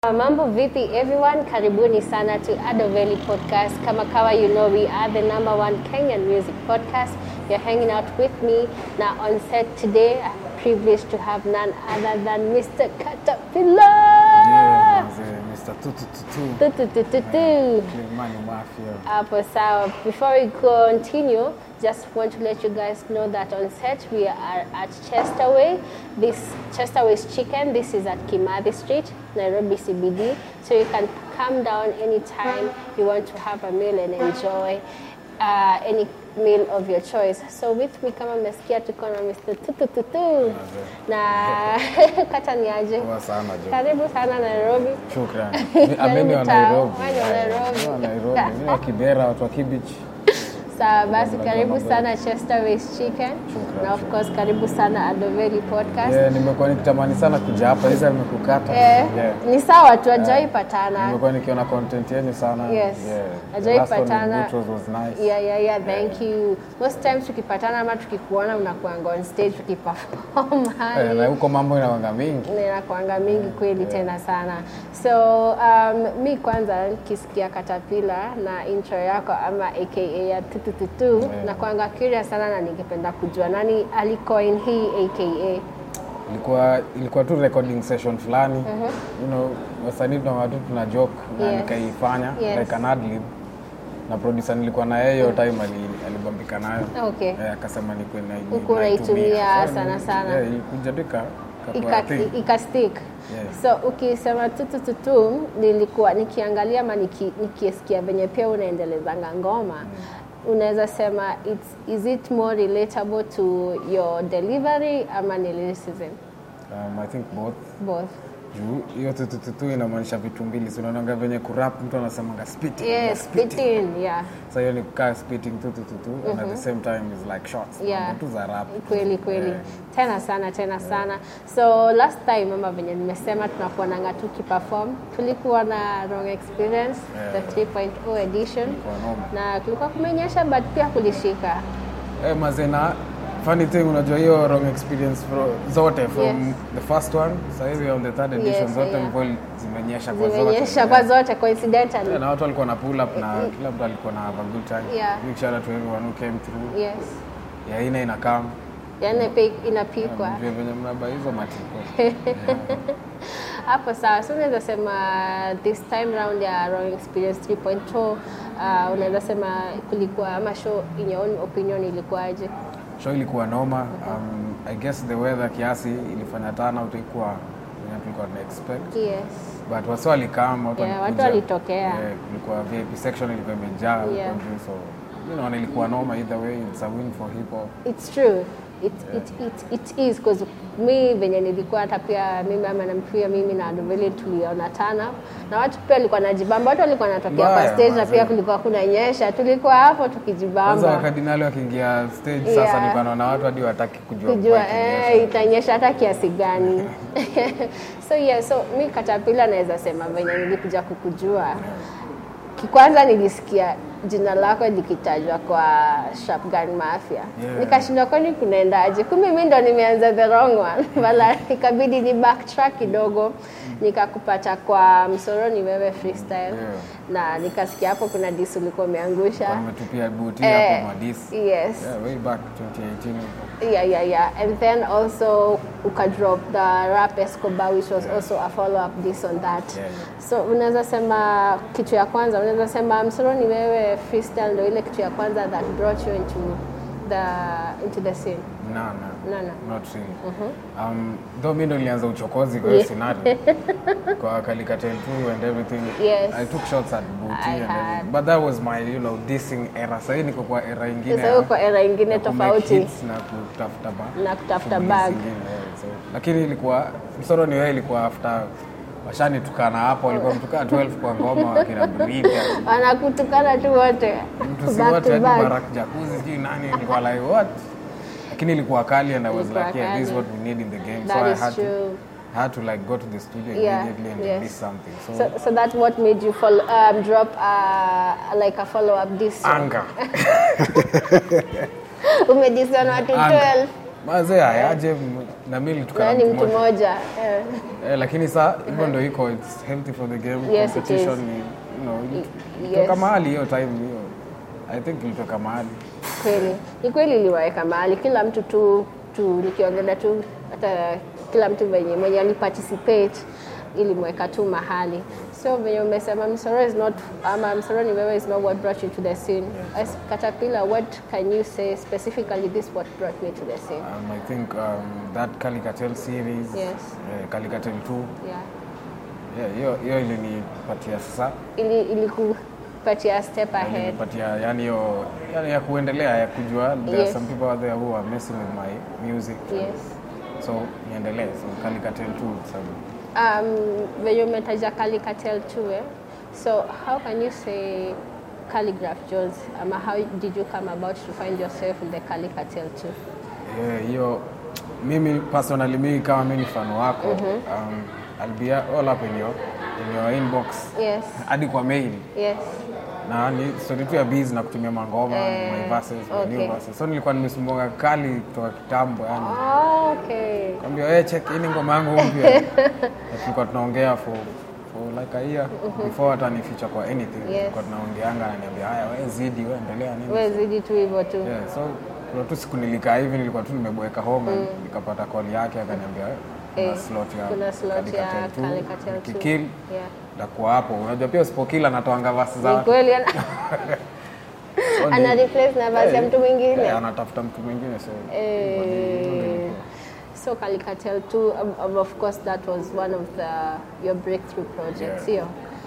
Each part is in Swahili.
Mambo vipi everyone, karibuni sana to Adoveli podcast. Kama kawa, you know we are the number one Kenyan music podcast. You're hanging out with me now on set today. I'm privileged to have none other than Mr. Caterpillar. Yeah, mzee, Mr. Tutututu. Tu, tu, tu, tu, tu. Clemani Mafia. Hapo sawa. Before we continue, just want to let you guys know that on set we are at Chesterway. This Chesterway's Chicken. This is at Kimathi Street, Nairobi CBD. So you can come down anytime you want to have a meal and enjoy uh, any meal of your choice. So with me kama mmesikia tuko na Mr. Tutututu na kata ni aje? Poa sana jo. Karibu sana Nairobi. Shukran. Karibu Ameni wa town. Nairobi. Wewe ni wa Nairobi. Mimi wa Nairobi. Mimi wa Kibera, watu wa Kibich. Sawa basi, Mambo, karibu mambo. sana Chesterways Chicken Shukran, na of course karibu sana Adoveli Podcast. Yeah, nimekuwa nikitamani sana kuja hapa. Hizi nimekukata. Eh, Yeah. ni sawa tu ajai patana. Nimekuwa nikiona content yenu sana. Yes. Yeah. The Ajai last one with patana. Boutros was nice. Yeah, yeah, yeah, thank you. Most times tukipatana ama tukikuona unakuanga on stage tukiperform Eh, hali. na huko mambo inawanga mingi. inakuanga mingi kweli tena sana so um, mi kwanza nikisikia katapila na intro yako ama aka ya tutututu Yeah. nakuanga curious sana na ningependa kujua nani alicoin hii aka ilikuwa ilikuwa tu recording session fulani you know wasanii tuna watu tuna joke na Yes. nikaifanya Yes. like an ad-lib. na producer nilikuwa na yeye hiyo time ali, alibambika nayo Okay. Eh, akasema nikuwe na Huku unaitumia So, sana ni- sana. yeah, ilikuja tu ika- ikakuwa Ika- thing. ikastick Yeah. so ukisema tutututu nilikuwa nikiangalia ama niki, nikisikia venye pia unaendelezanga ngoma unaweza sema it's, is it more relatable to your delivery ama ni lyricism Um, I think both both juu hiyo tutututu inamaanisha vitu mbili si unaonanga venye kurap mtu anasemanga spitting yes spitting. spitting yeah Sasa hiyo ni kukaa spitting tutututu and at the same time is like shots Yeah. Mambo tu za rap kweli kweli Yeah. tena sana tena sana so last time ama venye nimesema tunakuonanga tu kiperform tulikuwa na wrong experience Yeah. the 3.0 edition Kwa noma. na kulikuwa kumenyesha but pia kulishika Eh, mazena funny thing unajua hiyo wrong experience fro, zote from Yes. the first one sasa hivi on the third edition Yes, zote yeah. mvua zimenyesha kwa zote zimenyesha Yeah. kwa zote coincidentally Yeah, na watu walikuwa na pull up na kila mtu alikuwa na have a good time Yeah. big shout out to everyone who came through yes ya ina ina come yani pia inapikwa mjue venye mnaba hizo matiko hapo sawa so unaweza sema this time round ya wrong experience 3.0 uh, unaweza sema kulikuwa ama show in your own opinion ilikuwaje show ilikuwa noma um, i guess the weather kiasi ilifanya turnout ikuwa venye tulikuwa tuna expect yes but wasi walikam watu Yeah, watu walikuja. walitokea. Eh, kulikuwa vip section ilikuwa imejaa huko Yeah. juu, so you know, na ilikuwa noma either way it's a win for hip hop It's true. It, it, it, it is because mi venye nilikuwa hata pia mimi ama na pia mimi na Adoveli tuliona tana na watu pia walikuwa najibamba, watu walikuwa wanatokea kwa Mbaya, stage na mazee. pia kulikuwa kunanyesha, tulikuwa hapo kwanza tukijibamba wakardinali wakiingia stage Yeah. sasa nilikuwa naona watu hadi wataki kujua kujua mvua eh, ikinyesha. itanyesha hata kiasi gani. so yeah, so mi Katapila naweza sema venye nilikuja kukujua kwanza nilisikia jina lako likitajwa kwa Shotgun Mafia Yeah. nikashindwa kwani kunaendaje kumbe mi ndo nimeanza the wrong one wala ikabidi ni backtrack kidogo nikakupata kwa msoroni wewe freestyle na nikasikia hapo kuna dis ulikuwa umeangusha wametupia buti Eh, hapo madisi yes yeah, way back 2018 huko. yeah yeah yeah and then also ukadrop the rap escobar which was also a follow up this on that Yeah, so unaweza sema kitu ya kwanza unaweza sema msoroni wewe freestyle ndo ile kitu ya kwanza that brought you into the into the scene no, no. No, no. not really um, though mi ndo nilianza uchokozi kwa hiyo scenario kwa kalikatel 2 and everything Yes. i took shots at booty I and had. everything. but that was my you know dissing era sahii niko kwa era ingine sasa ya- huko era ingine ya ku make tofauti hits na kutafuta ba na kutafuta shughuli bag zingine, yeah, so. lakini ilikuwa msoro ni wewe ilikuwa after washanitukana hapo walikuwa mtukaa 12 kwa ngoma wakina Brida wanakutukana tu wote mtu si back wote to hadi back Barak Jacuzzi sijui nani nilikuwa like what lakini ilikuwa kali and I was Ilikuwa like yeah this is kali. what we need in the game That so I is had to true. had to like go to the studio Yeah, immediately and yes. release something so, so, so that's what made you follow, um, drop uh, like a follow up this song anger umedison watu Anger. 12 mazee ayaje m- na mimi tukana Yaani mtu mtu mmoja mmoja eh, eh, lakini saa hivyo ndo iko it's healthy for the game Yes, it competition is. ni you know yes. ilitoka mahali hiyo time hiyo I think ilitoka mahali kweli ni kweli iliwaweka mahali kila mtu tu, tu nikiongelea tu hata kila mtu venye mwenye aliparticipate ilimweka tu mahali so venye umesema msoro is not ama msoro ni wewe is not what brought you to the scene as caterpillar what can you say specifically this what brought me to the scene um, I think um, that Calicatel series Yes. eh, Calicatel 2 yeah yeah, hiyo hiyo ilinipatia sasa ili ilikupatia step ahead ilinipatia yani hiyo yani ya kuendelea ya kujua there are Yes. some people out there who are messing with my music yes so niendelee so Calicatel 2 sababu Um, venye umetaja Calicatel too, eh? So how can you say Calligraph Jones? Um, how did you come about to find yourself in the Calicatel too? Yeah, hiyo mimi personally mimi kama mimi ni fan wako um, I'll be all up in your, in your inbox Yes, hadi kwa mail yes. na ni story tu ya biz na kutumia mangoma Eh, my verses my new okay. verses so nilikuwa nimesumbuka kali kutoka kitambo yani Oh, okay. kwambia wewe check hii ni ngoma yangu mpya Na tulikuwa tunaongea for for like a year before hata ni feature kwa anything tulikuwa tunaongeanga ananiambia haya wewe zidi wewe endelea nini Wewe zidi tu hivyo tu. Yeah, so kuna tu siku nilikaa hivi nilikuwa tu nimeboeka home nikapata call yake akaniambia kuna Eh, slot ya kuna slot ya Calicatel two, Calicatel two. nikikill Yeah. ndakuwa hapo unajua pia usipokila natoanga vasi Ni zake kweli ana, So ni- ana replace na basi ya mtu mwingine. Eh, anatafuta mtu mwingine so Eh, so Calicatel too, um, um, of course that was one of the, your breakthrough projects, Yeah. sio?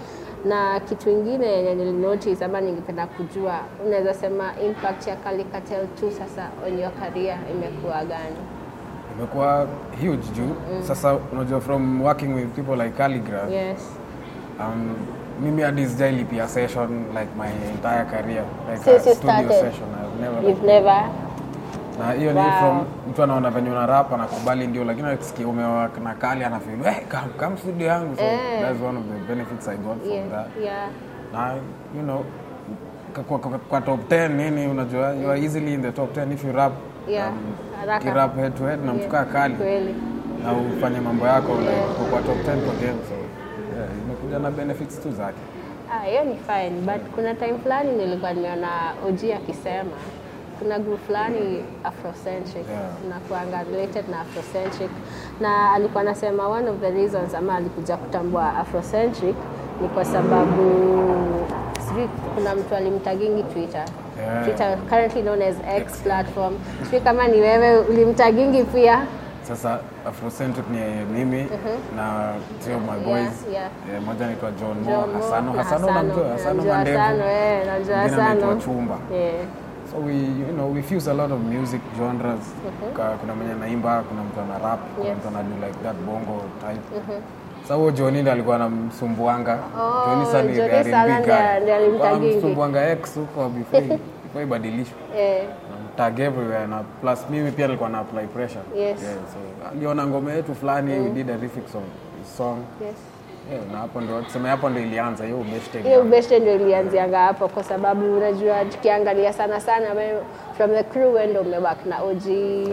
Na kitu ingine yenye nilinotice ama ningependa kujua, unaweza sema impact ya Calicatel 2 sasa on your career imekuwa gani? imekuwa huge juu sasa unajua from working with people like Calligraph Yes. um, mimi hadi sijailipia session like my entire career like Since a you studio started? session I've never You've never na hiyo ni Wow. from mtu anaona venye una rap anakubali ndio lakini akisikia umewa na kali anafeel eh come, come studio yangu so Eh. that's one of the benefits I got from yeah, that yeah. na you know kwa, kwa, kwa top 10 nini unajua you are easily in the top 10 if you rap Yeah, haraka. kirap head to head na mtu kaa kali Kweli. na ufanye mambo yako like uko kwa top 10 kwa game so yeah, imekuja na benefits tu zake Ah, hiyo ni fine but kuna time fulani nilikuwa nimeona OG akisema kuna group fulani afrocentric Yeah. nakuanga related na afrocentric na alikuwa anasema one of the reasons ama alikuja kutambua afrocentric ni kwa sababu sijui kuna mtu alimtagingi twitter Yeah. twitter currently known as x platform sijui kama ni wewe ulimtagingi pia sasa afrocentric ni mimi na three of my boys yeah. Eh, moja anaitwa John Mo John Mo Hasano na Hasano unamjua Hasano Namjua Mandevu Hasano, eh, namjua Mwingine anaitwa Hasano. Chumba Yeah. so we you know we fuse a lot of music genres Ka- kuna mwenye anaimba kuna mtu ana rap kuna Yes. mtu ana do like that bongo type Sasa huo Johnny ndiye alikuwa anamsumbuanga. Oh, Johnny sana ni Johnny the sana R&B ndiye- guy. ndiye alimtagingi. Anamsumbuanga ex huko before before ibadilishwe. Eh, Tag everywhere na plus mimi pia nilikuwa na apply pressure. Yes. Yeah, so aliona ngoma yetu fulani we did a remix song. song. yes. Yeah, na hapo ndio tuseme hapo ndio ilianza hiyo best hiyo ubeshte ndio ilianzianga hapo kwa sababu unajua tukiangalia sana sana wewe from the crew wewe ndio umewak na OG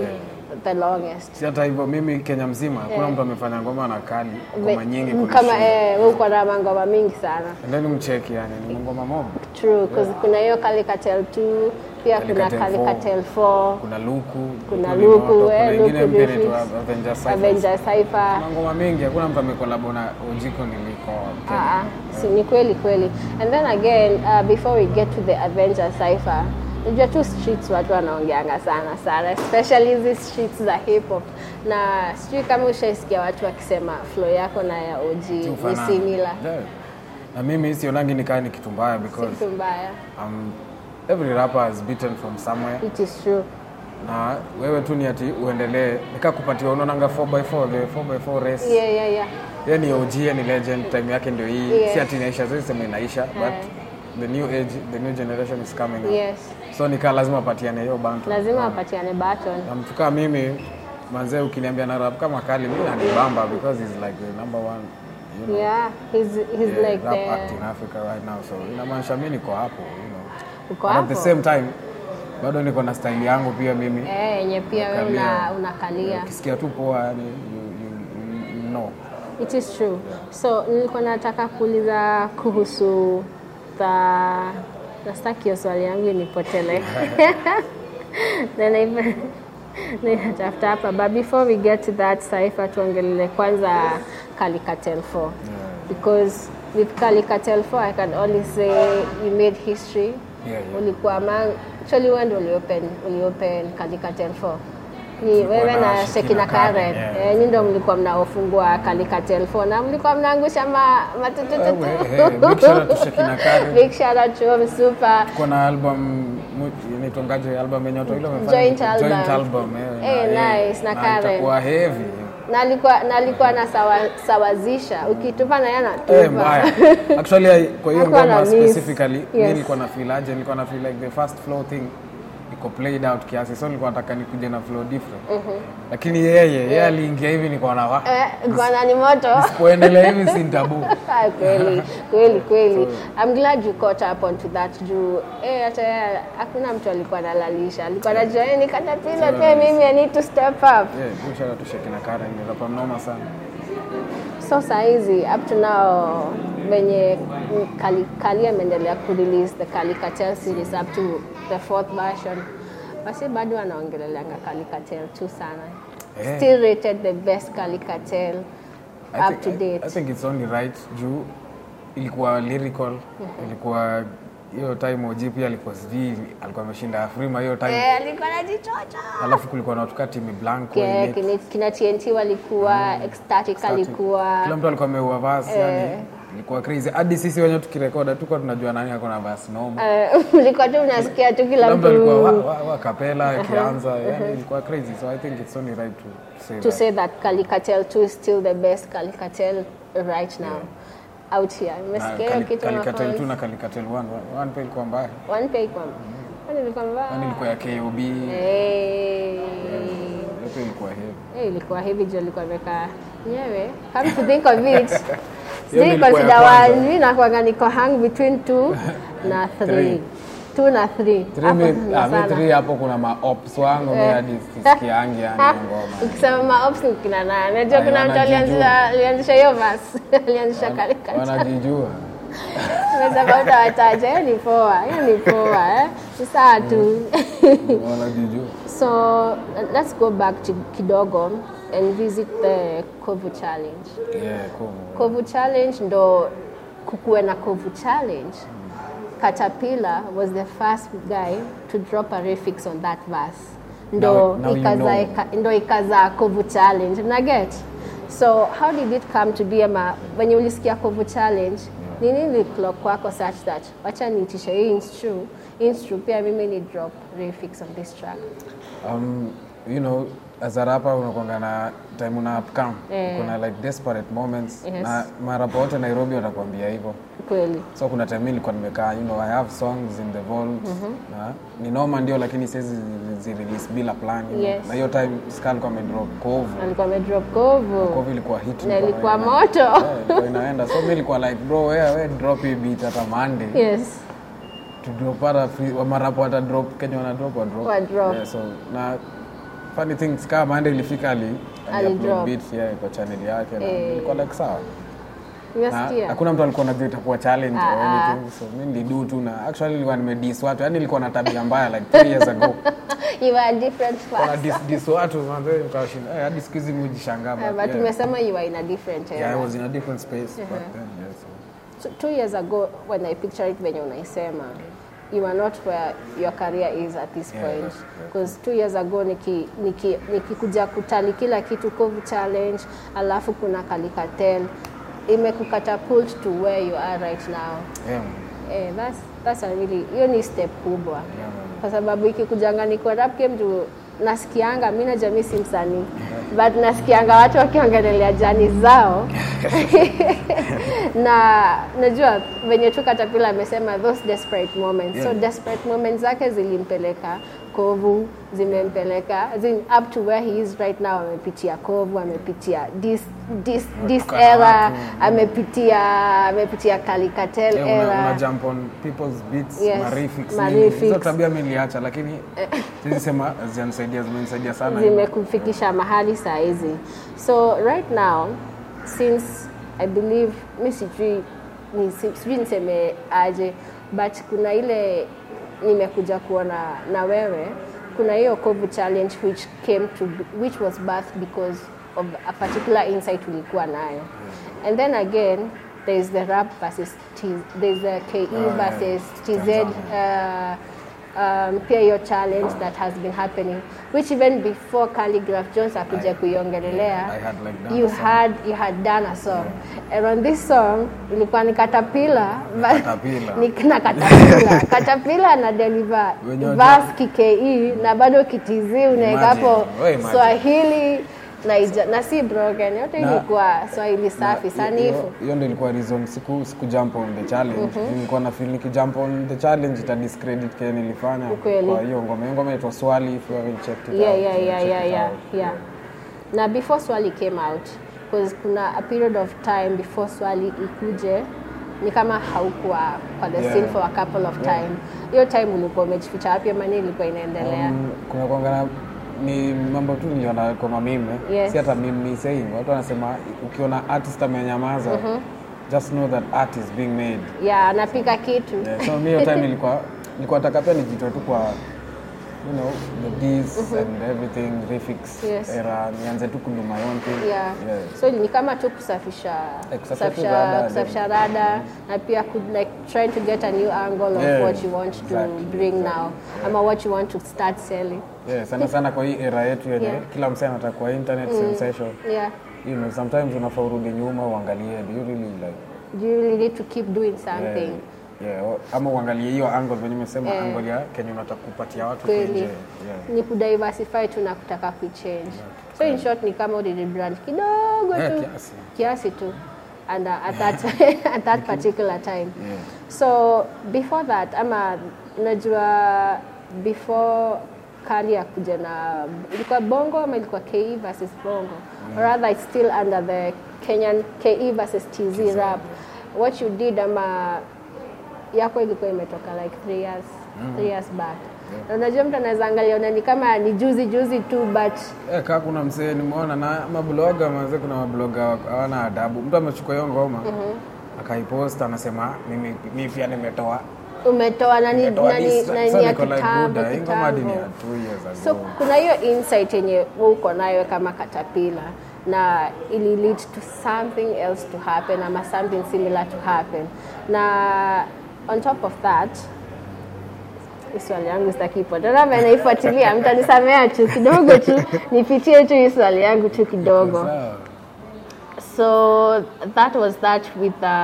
the longest Si hata hivyo mimi Kenya mzima hakuna mtu amefanya ngoma na kali ngoma nyingi kama kunishinda. eh, wewe uko na mangoma mingi sana And then mcheki yani ni ngoma mob. true because kuna hiyo Calicatel 2 pia kuna Calicatel Calicatel 4 Kuna Luku, kuna Luku Luku Limoto, eh, kuna ingine Luku mpya Refix, inaitwa Avengers Cyphers. Avenger Cypher Kuna ngoma mingi, hakuna mtu amekolabo na Ojiko niliko Kenya. Ah, ah, si ni kweli kweli and then again uh, before we get to the Avenger Cypher unajua tu streets watu wanaongeanga sana sana especially hizi streets za hip hop na sijui kama ushaisikia watu wakisema flow yako na ya OG ni Tufanana. similar Yeah. Na mimi sionangi nikaa ni kitu mbaya because kitu mbaya um, every rapper has beaten from somewhere it is true na wewe tu ni ati uendelee nika kupatiwa unaonanga 4x4 the 4x4 race yeah yeah yeah yeye ni OG yeye ni legend time yake ndio hii Yes. si ati inaisha sasa sema inaisha but the new age the new generation is coming up yes so nikaa lazima apatiane hiyo bantu lazima apatiane baton na mtu kama mimi manzee ukiniambia na rap kama kali mimi nanibamba because he's like the number one you know, yeah he's he's yeah, like rap the act in Africa right now so inamaanisha mimi niko hapo you know uko But at the hapo same time bado niko na style yangu pia mimi eh, yenye pia wewe una, Nakalia. unakalia ukisikia tu poa yani you, you, you, you know It is true. So nilikuwa nataka kuuliza kuhusu the nastaki hiyo swali yangu inipotele. Then I- ninatafuta hapa but before we get to that Saifa tuongelele kwanza Calicatel 4 because with Calicatel 4 I can only say you made history Yeah, yeah. ulikuwa among actually wewe ndio uliopen uliopen Calicatel 4 ni wewe na na Shekina Shekina Karen, Karen yeah. eh, nyinyi ndio mlikuwa mnaofungua Calicatel 4 na mlikuwa mnaangusha ma matutututu Wewe, eh, big shout out to Shekina Karen. big shout out to him super tuko na album mu- inaitwangaje album yenye watu ile wamefanya Joint album. joint album eh, Eh, na- eh, nice, na na Karen. itakuwa heavy na alikuwa na alikuwa na sawa, sawazisha ukitupa na yana Eh, mbaya actually I- kwa hiyo Hakuwa na ngoma miss. specifically Yes. mimi nilikuwa na feel aje nilikuwa na feel like the first flow thing iko played out kiasi so nilikuwa nataka nikuje na flow different lakini yeye yeye aliingia hivi nilikuwa na wa eh, bwana ni moto kuendelea hivi si tabu Ah, kweli kweli kweli I'm glad you caught up onto that juu eh, hata yeye hakuna mtu alikuwa analalisha alikuwa anajua eh, nikatapila pia mimi I need to step up yeah big shout out to Shekina Karen ni rapa mnoma sana so saizi up to now venye kali, kali ameendelea kurelease the Calicatel series up to the fourth version basi bado anaongeleleanga Calicatel tu sana Eh. still rated the best Calicatel I up think- to I- date I think it's only right juu ilikuwa lyrical ilikuwa hiyo time OG pia alikuwa sijui alikuwa ameshinda Afrima hiyo time Eh, alikuwa anajichocha alafu kulikuwa na watu kama Timi Blanco Ke- Inet, kina- kina TNT walikuwa ecstatic alikuwa kila mtu alikuwa ameua verse yani ilikuwa crazy hadi sisi wenyewe tukirekoda tuko tunajua nani ako na verse noma eh, ulikuwa tu unasikia tu kila kila mtu alikuwa wa, mtu wa, wa kapela ikianza yani ilikuwa crazy so I think it's only right to say to that. say that Calicatel 2 is still the best Calicatel right now out here. Na Umesikia hiyo Cali- kitu Calicatel 2 mafans? na Calicatel 1 one pay ilikuwa mbaya One pay kwa Kwani ilikuwa mbaya? yani ilikuwa ya KOB Eh, yote ilikuwa heavy eh, ilikuwa hivi juu alikuwa ameka nyewe. Come to think of it. Hiyo Sijui ilikuwa ya consider kwanza. one, mimi nakuanga niko hang between 2 na 3. Three. 2 na 3. Three mi- ah, mi three hapo kuna maops wangu mi hadi sisikiangi yani hiyo ngoma Ukisema maops ni kina nani? Najua Ay, kuna mtu wanajijua. alianzisha alianzisha hiyo verse. Alianzisha Calicatel. wanajijua Unasema utawataja, hiyo ni poa, hiyo ni poa eh. Ni sawa tu. wanajijua so let's go back to kidogo and visit the Kovu challenge. yeah, cool. Kovu challenge ndo kukuwe na Kovu challenge. Caterpillar was the first guy to drop a refix on that verse. Ndo Now- now you ikaza know. ika- ndo ikaza Kovu challenge. Una get? So how did it come to be ama when ulisikia Kovu challenge ni nini clock kwako such that wacha niitishe hii instru instru pia mimi ni drop refix on this track. um, you know as a rapper unakwanga na time una upcome Eh. kuna like desperate moments Yes. na marapa wote Nairobi watakwambia hivyo Kweli. so kuna time mimi nilikuwa nimekaa you know I have songs in the vault na ni noma ndio lakini siwezi zi release bila plan you know. Yes. na hiyo time Ska alikuwa amedrop Kovu Alikuwa amedrop Kovu. Kovu ilikuwa hit Na ilikuwa ilikuwa ina- moto. Eh, ilikuwa inaenda so mimi nilikuwa like bro wewe wewe drop hii beat hata Monday Yes. to drop hata free wa marapo wata drop Kenya wana drop wa drop Wa drop. yeah, so na funny things kama Monday ilifika ali ali Ali upload drop. beat yeah, kwa channel yake na Eh. ilikuwa like sawa na Umesikia? hakuna mtu alikuwa anajua itakuwa challenge or Ah, ah. anything so mimi nilidu tu na actually nilikuwa nimedis watu yani nilikuwa na tabia mbaya like 3 years ago You were a different Kuna person. dis, dis watu manze nikawashinda eh, hadi siku hizi mimi hujishangaa Uh, but but yeah. umesema you were in a different yeah, I era. was in a different space back then yeah, so. So, two years ago when I picture it venye unaisema you are not where your career is at this Yeah, point yes, yes. because two years ago niki niki nikikuja kutali kila kitu Kovu challenge alafu kuna Calicatel imekukatapult to where you are right now yeah, eh, that's, that's a really hiyo ni step kubwa yeah, man. kwa sababu ikikujanga ni kwa rap game tu nasikianga mi na jamii si msanii but nasikianga watu wakiongelelea jani zao na najua venye tu katapila amesema those desperate moments so Yeah. desperate moments zake zilimpeleka kovu zimempeleka as in, up to where he is right now amepitia kovu amepitia this, this, this Kutukana era watu. amepitia amepitia kalikatel Yeah, una, una era jump on people's beats Yes, marifix marifix. hizo tabia mi niliacha lakini sizi sema zianisaidia zimenisaidia sana zimekufikisha mahali saa hizi so right now since i believe mi sijui ni- si- sijui niseme aje but kuna ile nimekuja kuona na wewe kuna hiyo kovu challenge which came to which was birth because of a particular insight ulikuwa nayo and then again there is the rap versus T, there is the ke yeah. versus tz Tanzania. uh, um, pia hiyo challenge that has been happening which even before calligraph jones akuja kuiongelelea I had like done you a song. had you had done a song and on this song ilikuwa ni katapila Caterpillar. na katapila katapila na deliver Wenye verse kike na bado kitizi unaweka hapo Imagine, we imagine. swahili na, ija, na si broken yote Na- ilikuwa swahili safi Na, sanifu hiyo- hiyo ndo ilikuwa reason siku siku jump on the challenge nilikuwa na feel nikijump on the challenge ita discredit kile nilifanya Ukweli. kwa hiyo ngoma hiyo ngoma inaitwa swali if you haven't checked it yeah, out, yeah, you yeah, check yeah, it yeah, out. yeah. na before swali came out because kuna a period of time before swali ikuje ni kama haukuwa kwa the Yeah. scene for a couple of time hiyo time ulikuwa umejificha wapi ama nini ilikuwa inaendelea Um, kuna kuangana ni mambo tu niliona kwa mamime Yes. si hata mimi saying watu wanasema ukiona artist amenyamaza just know that art is being made yeah anapika kitu yeah, so mi hiyo time nilikuwa nilikuwa nataka pia nijitoe tu kwa you know the Ds and everything refix Yes. era nianze tu kudu my own thing yeah. Yeah. so ni kama tu kusafisha Eh, kusafisha tu kusafisha, rada, kusafisha rada na pia ku, like trying to get a new angle of Yeah, what you want exactly, to bring exactly. now ama what you want to start selling Yeah, sana sana kwa hii era yetu yenye Yeah. kila msee anataka kwa internet sensation yeah you know sometimes unafaa urudi nyuma uangalie do you really like do you really need to keep doing something yeah, yeah, o- ama uangalie hiyo angle venye umesema Yeah. angle ya kenye unataka kupatia watu Kweli. nje yeah. ni kudiversify tu na kutaka kuichange so in short ni kama ulirebrand kidogo Eh, tu kiasi. kiasi tu and uh, at that at that particular time Yeah. so before that ama unajua before kali ya kuja na ilikuwa bongo ama ilikuwa ke versus bongo or rather it's still under the kenyan ke versus tz rap what you did ama yako ilikuwa imetoka like three years, three years back na unajua mtu anaweza angalia ona ni kama ni juzi juzi tu but Eh, kaa kuna msee nimeona na mabloga mazee, kuna mabloga hawana adabu. Mtu amechukua hiyo ngoma akaipost, anasema mimi mimi pia nimetoa umetoa nani nimetoa nani this. nani So ya niko like, kitambo Buddha, hii ngoma hadi ni ya kitambo two years ago. so kuna hiyo insight yenye wewe uko nayo kama katapila na ili lead to something else to happen ama something similar to happen na on top of that hii swali yangu stakipotana naifuatilia mtanisamea tu kidogo tu nipitie tu hii swali yangu tu kidogo Sawa. so that was that with the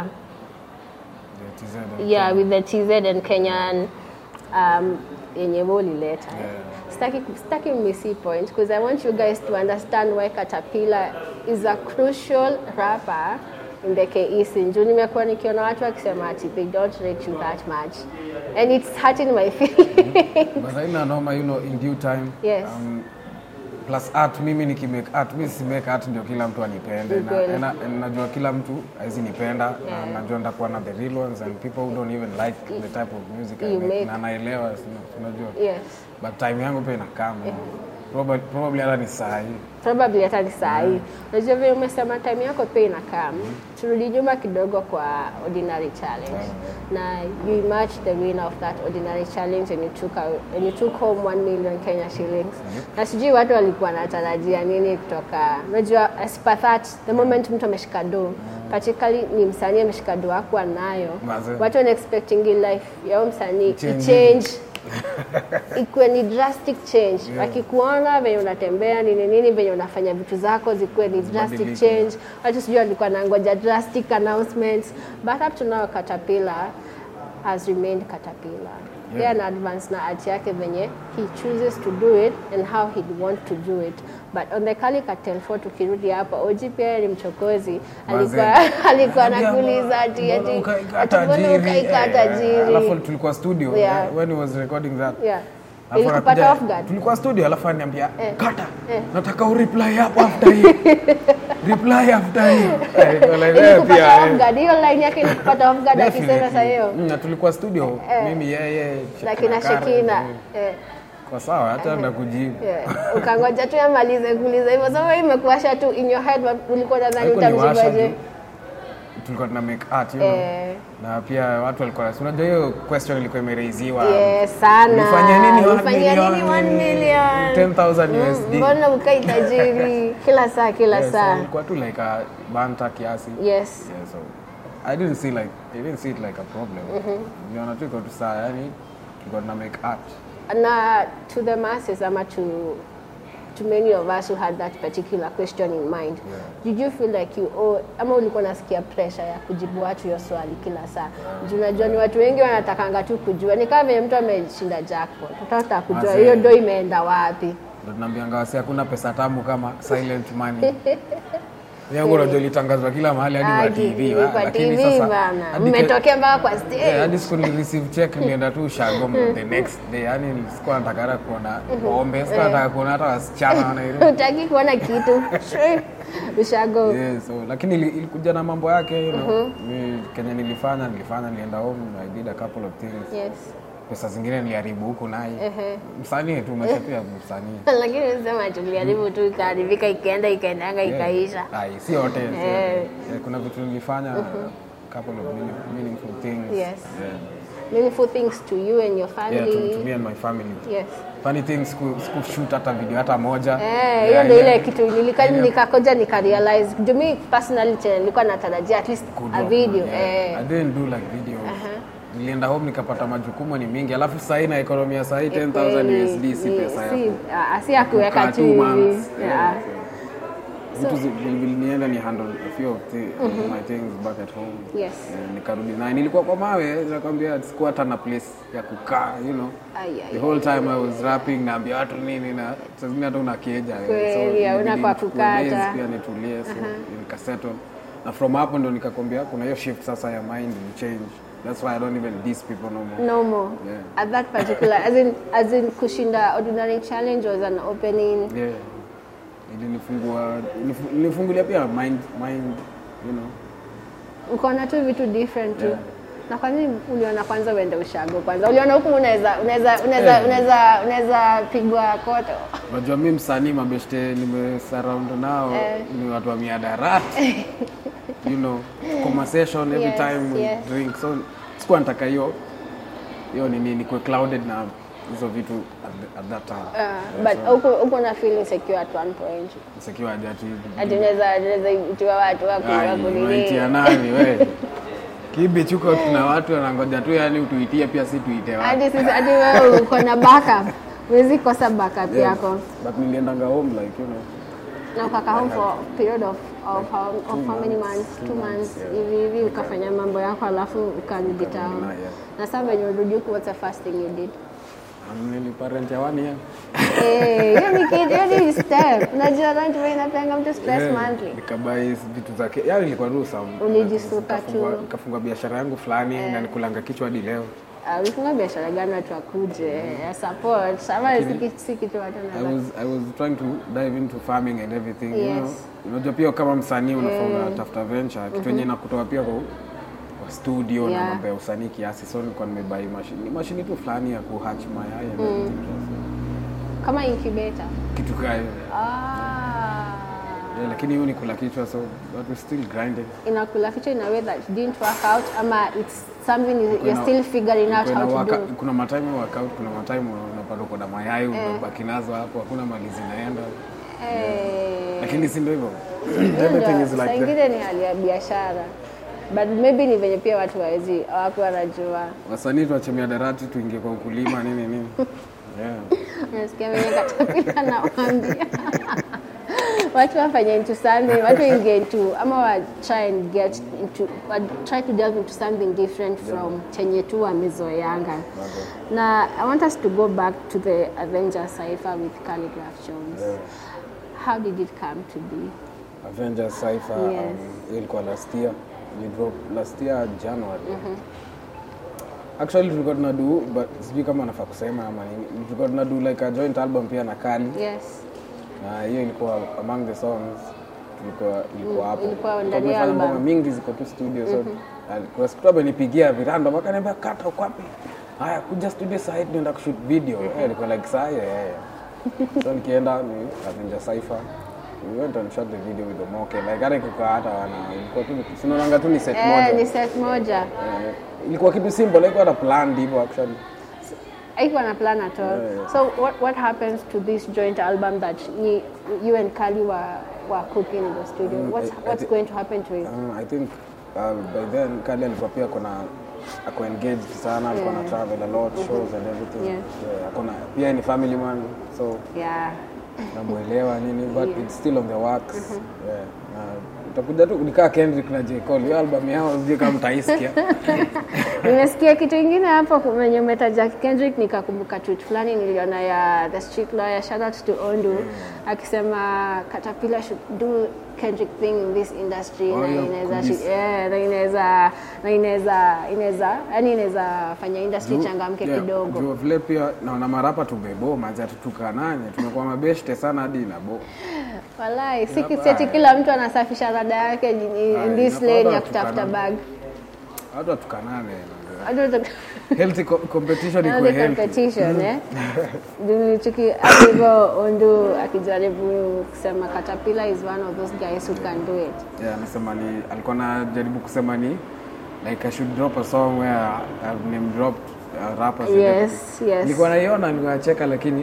Yeah, TZ. yeah with the TZ and Kenyan um, yenye wewe ulileta Yeah. sitaki sitaki missy point because I want you guys to understand why Caterpillar is a crucial rapper in the KE scene. Juu nimekuwa nikiona watu wakisema ati they don't rate you that much and it's hurting my feelings. But haina noma, you know, in due time. Yes. Um, plus art, mimi nikimake art, mimi si make art ndio kila mtu anipende. Na, Ukweli. na, na, najua kila mtu haizi nipenda Yeah. na najua nitakuwa na the real ones and people who don't even like the type of music I You make. make. Na naelewa, si- unajua. yes. But time yangu pia inakaa man. Probably, probably hata ni saa hii. probably hata ni saa hii unajua vile umesema time yako pia inakaa turudi nyuma kidogo kwa ordinary challenge na you emerged the winner of that ordinary challenge and you took, out, and you took home 1 million Kenya shillings na sijui watu walikuwa natarajia nini kutoka unajua as per that the moment mtu ameshika do particularly ni msanii ameshika do akuwa nayo Mazee. watu wana expecting life yao msanii Change. ichange ikuwe ni drastic change wakikuona venye unatembea nini nini venye unafanya vitu zako zikuwe ni drastic Zibadilike. change watu sijui walikuwa nangoja drastic announcements but up to now Caterpillar has remained Caterpillar Yeah. yeah. ana advance na art yake venye he chooses to do it and how he'd want to do it but on the Kali Cartel 4 tukirudi hapa OG pia ni mchokozi alikuwa alikuwa anakuuliza ati ati ati mbona ukaika tajiri Alafu tulikuwa studio Yeah. when he was recording that. yeah Alafu Ilikupata anakuja- off guard? tulikuwa studio alafu ananiambia Eh. kata Eh. nataka ureply hapo after hii reply after hii Eh, niko like, eh, Ilikupata pia, off eh. guard. Hiyo line yake ilikupata off guard akisema Definitely. saa hiyo. Mm, na tulikuwa studio Eh. mimi yeye Na kina Karen, Shekina. eh. Eh. kwa sawa hata ndakujibu Yeah. Ukangoja tu amalize kuuliza hivyo. Sasa wewe imekuasha tu in your head ulikuwa nadhani Haikuwa ni washa utamjibaje? tu. tulikuwa tuna make art you know. Eh. na pia watu walikuwa si unajua hiyo question ilikuwa imereiziwa Yes, sana. Nifanye nini one Nifanye nini million? 1 million? 10,000 Mm, USD. Mbona ukai tajiri kila saa kila Yeah, so saa? ilikuwa tu like a banta kiasi Yes. yeah, so I didn't see like I didn't see it like a problem niliona tu iko tu saa yani tulikuwa tuna make art Na to the masses ama to to many of us who had that particular question in mind Yeah. did you feel like you owe, ama ulikuwa nasikia pressure ya kujibu watu hiyo swali kila saa juu unajua ni watu wengi wanatakanga tu kujua ni kama vile mtu ameshinda jackpot utataka kujua Ase. hiyo ndo imeenda wapi ndo tunaambianga wasi hakuna pesa tamu kama silent money yangu unajua ilitangazwa kila mahali hadi kwa Hadi TV kwa wa- lakini TV sasa bana hadi ke- mmetokea mpaka kwa stage Yeah, hadi siku ni receive check nilienda tu ushago the next day yani sikuwa nataka hata kuona pombe sikuwa nataka kuona hata wasichana wanairi utaki kuona kitu ushago yeah, so lakini ili- ilikuja na mambo yake you know. Mi, kenye nilifanya nilifanya nilienda home I did a couple of things yes pesa zingine niliharibu huku naye Ehe. msanii tu maisha tu ya msanii lakini usema tulijaribu tu ikaharibika ikaenda ikaendanga ikaisha Ai, si yote si yote. Eh. Yeah, kuna vitu nilifanya couple of meaning- meaningful things Yes. yeah. meaningful things to you and your Yeah, to, family to me and my family yes funny things siku- sikushoot hata video hata moja Eh, hiyo Yeah, ndio ile yeah. kitu nilika Yeah. nikakoja nikarealize juu mi personally chenye nilikuwa natarajia at least Good a one, video yeah. eh I didn't do like video nilienda home nikapata majukumu ni mingi alafu sahii na ekonomi ya sahii 10000 kweli, USD si ni- pesa si- ya ah, si ya kuweka kukaa tu two hivi months. Yeah. Yeah, so. vitu zi- vilinienda ni handle a few of the, my things back at home Yes. Eh, nikarudi naye nilikuwa kwa mawe nakwambia sikuwa hata na place ya kukaa you know Ai, ai, the whole time I was rapping naambia watu nini na saa zingine hata unakieja eh. Kweli, hauna ilibidi kwa nichukue kukata. days pia nitulie so nikasettle na from hapo ndo nikakwambia kuna hiyo shift sasa ya mind will change that's why I don't even diss people no more no more Yeah. at that particular as in as in kushinda ordinary challenge was an opening yeah ilinifungua ilifu- ilinifungulia pia mind mind you know ukaona tu vitu different tu Yeah. na kwa nini uliona kwanza uende ushago kwanza uliona huku unaweza unaweza unaweza Yeah. unaweza unaweza pigwa koto Unajua mi msanii mabeshte nimesurround nao Eh. ni watu wa miadarati you know conversation every Yes, time we yes. drink so sikuwa nataka hiyo hiyo nini nikuwe clouded na hizo vitu at, the, at that time uh, but huku huku na feel insecure at one point sekiwa ajati ati unaweza unaweza itiwa watu wako wako unaitia nini nani we kibi chuko tuna watu wanangoja tu yani utuitie pia si tuite watu hadi sisi hadi wewe uko na backup huwezi kosa backup yako but niliendanga home like you know na ukaka home for period of of how, of how many months two months hivi hivi ukafanya mambo yako alafu ukarudi town na, yeah. na sasa venye urudi huku what's the first thing you did Um, niliparent ya one year Eh, hiyo ni kitu hiyo ni step unajua rent wewe inapeanga mtu stress Yeah, monthly nikabai vitu zake yani ilikuwa tu sawa Ulijisuka tu. Nikafungua- nikafungua biashara yangu fulani na nikulanga kichwa hadi leo Ah, ulifunga biashara gani watu wakuje ya support ama si ki- si kitu watu I wanaweza was, I was trying to dive into farming and everything you know. Yes. Unajua pia kama msanii unafaa unatafuta venture kitu yenye inakutoa pia kwa, kwa studio Yeah. na mambo ya usanii kiasi so nilikuwa nimebai mashini ni mashini tu fulani ya kuhatch mayai and everything kama incubator kitu kaa hiyo ah yeah, lakini hiyo ni kula kichwa so but we're still grinding inakula kichwa in a way that didn't work out ama it's something you- you're Kuna- still figuring out kuna how to waka- do kuna matime workout kuna matime unapata uko na mayai unabaki nazo hapo hakuna mali zinaenda Eh, lakini si ndio hivyo hiyo everything ndio, is saa like that. ingine ni hali ya biashara but maybe ni venye pia watu wawezi hawaku wanajua wasanii tuachemia darati tuingie kwa ukulima nini nini yeah. unasikia venye katapila nawambia watu wafanye into something watu ingie into ama wa try and get into wa try to delve into something different from chenye tu wamezoeanga na i want us to go back to the avenger cipher with calligraph jones how did it come to be Avengers Cypher Yes. um, ilikuwa last year. We dropped last year January. actually tulikuwa tuna do but sijui kama nafaa kusema ama nini tulikuwa tuna do like a joint album pia na kali Yes. na hiyo ilikuwa among the songs tulikuwa ilikuwa hapo ilikuwa Kwa ndani ya tumefanya album. ngoma mingi ziko tu studio so kuna siku tu amenipigia virando akaniambia kata uko wapi haya kuja studio saa hii tunaenda kushoot video eh ilikuwa like saa hiyo eh so nikienda ni Avenger Cypher we went and shot the video with Omoke like hata ikukaa hata wana ilikuwa tu sinaonanga tu ni set Eh, moja ni set moja. Eh, ilikuwa kitu simple like hata planned hivyo actually haikuwa na plan at all. So what, what happens to this joint album that you, you and Kali were, were cooking in the studio? What's, I- I what's thi- going to happen to it? Uh, I think uh, by then Kali alikuwa pia kuna ako engaged sana alikuwa na travel a lot shows and everything Yeah. yeah, ako na pia ni family man so Yeah. namuelewa nini but it's still on the works yeah. na utakuja tu nikaa Kendrick na J Cole hiyo album yao sijui kama mtaisikia Nimesikia kitu ingine hapo kwenye umetaja Kendrick, nikakumbuka tweet fulani niliona ya the street lawyer, shout out to Ondu, akisema Caterpillar should do Kendrick thing in this industry Oh, na yeah, inaweza kabisa. shi- yeah, na inaweza na inaweza inaweza yani inaweza fanya industry changamke Yeah, kidogo. juu vile pia naona marapa tumebo manzi atutukananye tumekuwa mabeshte sana hadi nabo Walai, si Hapa, kiseti kila mtu anasafisha rada yake in, in Haya, this inafaa lane ya watu kutafuta tukanane. bag. watu atukanane Hata healthy co- competition iko Another healthy competition eh. Nilichiki hapo hivyo Ondu akijaribu kusema Caterpillar is one of those guys who can do it. Yeah, anasema ni alikuwa anajaribu kusema ni like I should drop a song where I've name dropped uh, rappers and Yes, everything. yes. Nilikuwa naiona nikacheka lakini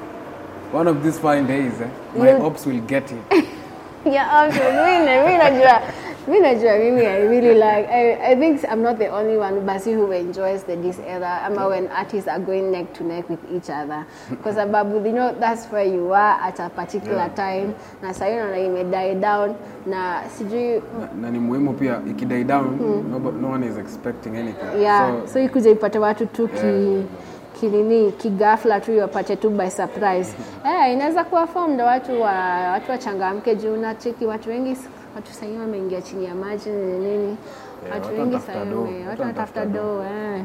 one of these fine days eh, my You'll- hopes will get it. Yeah, okay. Mimi mimi najua mimi najua mimi I really like I, I think I'm not the only one basi who enjoys the this era ama when artists are going neck to neck with each other kwa sababu you know that's where you are at a particular time na sasa hiyo naona ime die down na sijui na, na ni muhimu pia ikidie down no, no one is expecting anything. yeah So, so, ikuja ipate watu tu ki kinini kigafla tu iwapate tu by surprise eh inaweza kuwa form ndo watu wa watu wachangamke juu na cheki watu wengi watu sahii wameingia chini ya maji nini nini Yeah, watu watu wengi wanatafuta sahii dough, wame- watu watu wanatafuta wanatafuta do eh.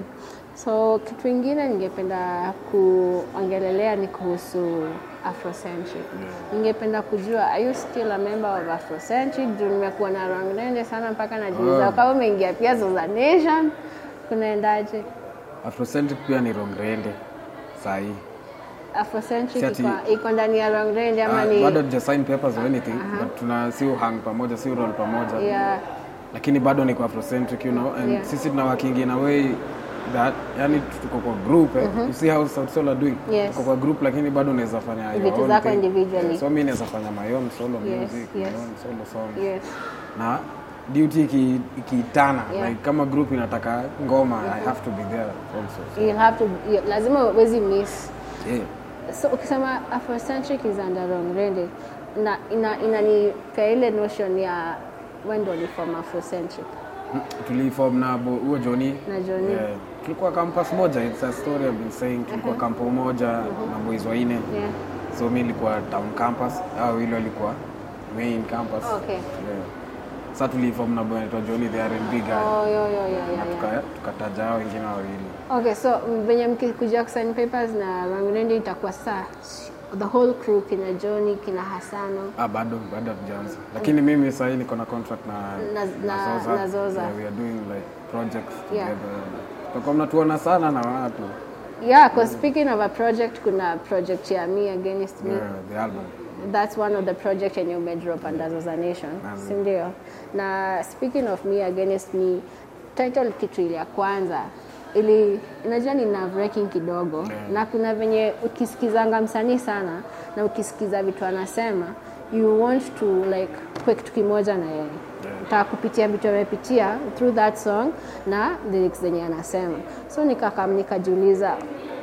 so kitu ingine ningependa kuongelelea ni kuhusu afrocentric ningependa kujua are you still a member of afrocentric juu nimekuwa na rangrende sana mpaka najiuliza Oh. kama umeingia pia Zoza Nation kunaendaje Afrocentric pia ni rongrende sahii afrocentric Si ati- iko- iko ndani ya rangrende ama uh, ni bado tuja sign papers or anything but tuna si hang pamoja si roll pamoja yeah, lakini bado niko afrocentric you know and Yeah. sisi tuna working in a way that yani tuko kwa group eh. you see how South Sol are doing Yes. tuko kwa group lakini bado unaweza fanya your Vitu own zako thing. individually. Yeah, so mimi naweza fanya my own solo Yes, music yes. my own solo song yes na duty iki- ikiitana Yeah. like kama group inataka ngoma I have to be there also so, you'll have to you- lazima uwezi miss yeah. so ukisema afrocentric is under rangrende na ina inanipea ile notion ya when ndo form afrocentric tuliform na bo- huo Johnny Na Johnny. yeah. tulikuwa campus moja it's a story I've been saying tulikuwa kampo moja na boys waine yeah so mi nilikuwa town campus au wili walikuwa main campus Okay. yeah. sa tuliform na boy anaitwa Johnny the R&B guy oh yo yo yo yo, na yo. tuka- tukataja hao wengine wawili Okay, so mm, venye mkikuja kusign papers na Rangrende itakuwa saa the whole crew kina Johnny kina Hasano ah, bado bado hatujaanza lakini mimi sahii niko na contract na, Na- na- Zoza. na Zoza. Yeah, we are doing like projects Yeah. together tutakuwa mnatuona sana na watu yeah cause speaking of a project kuna project ya me against me yeah, the album that's one of the project yenye umedrop under Zoza Nation Naam. si ndio na speaking of me against me title kitu ile ya kwanza ili unajua ni nerve wracking kidogo Yeah. na kuna venye ukisikizanga msanii sana na ukisikiza vitu anasema you want to like kuwe kitu kimoja na yeye Yeah. utaka kupitia vitu amepitia through that song na lyrics zenye anasema so nikakam nikajiuliza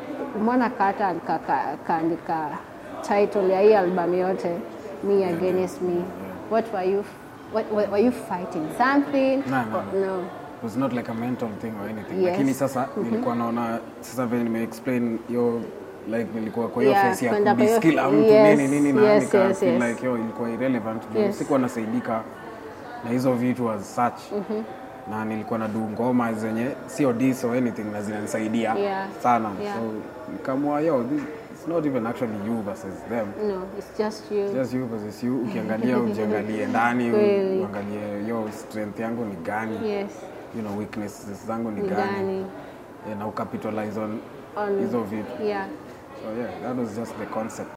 mbona kata kaka- kaandika title ya hii album yote me against me what were you what, what, were you fighting something No, no, Or- no. It was not like a mental thing or anything Yes. lakini sasa nilikuwa naona sasa vile nime explain yo like nilikuwa kwa hiyo Yeah, phase ya kwenda kwa hiyo- kudiskila mtu yes, nini nini na yes, nika yes, feel yes. like yo ilikuwa irrelevant juu Yes. sikuwa nasaidika na hizo vitu as such na nilikuwa na du ngoma zenye sio dis or anything na zinanisaidia Yeah. sana Yeah. so nikamua yo this, it's not even actually you versus them No, it's just you. just you versus you ukiangalia ujiangalie ndani Kweli. uangalie yo strength yangu ni gani Yes. you know weaknesses zangu ni Ni gani gani? yeah, na ucapitalize on On- hizo vitu Yeah. so yeah that was just the concept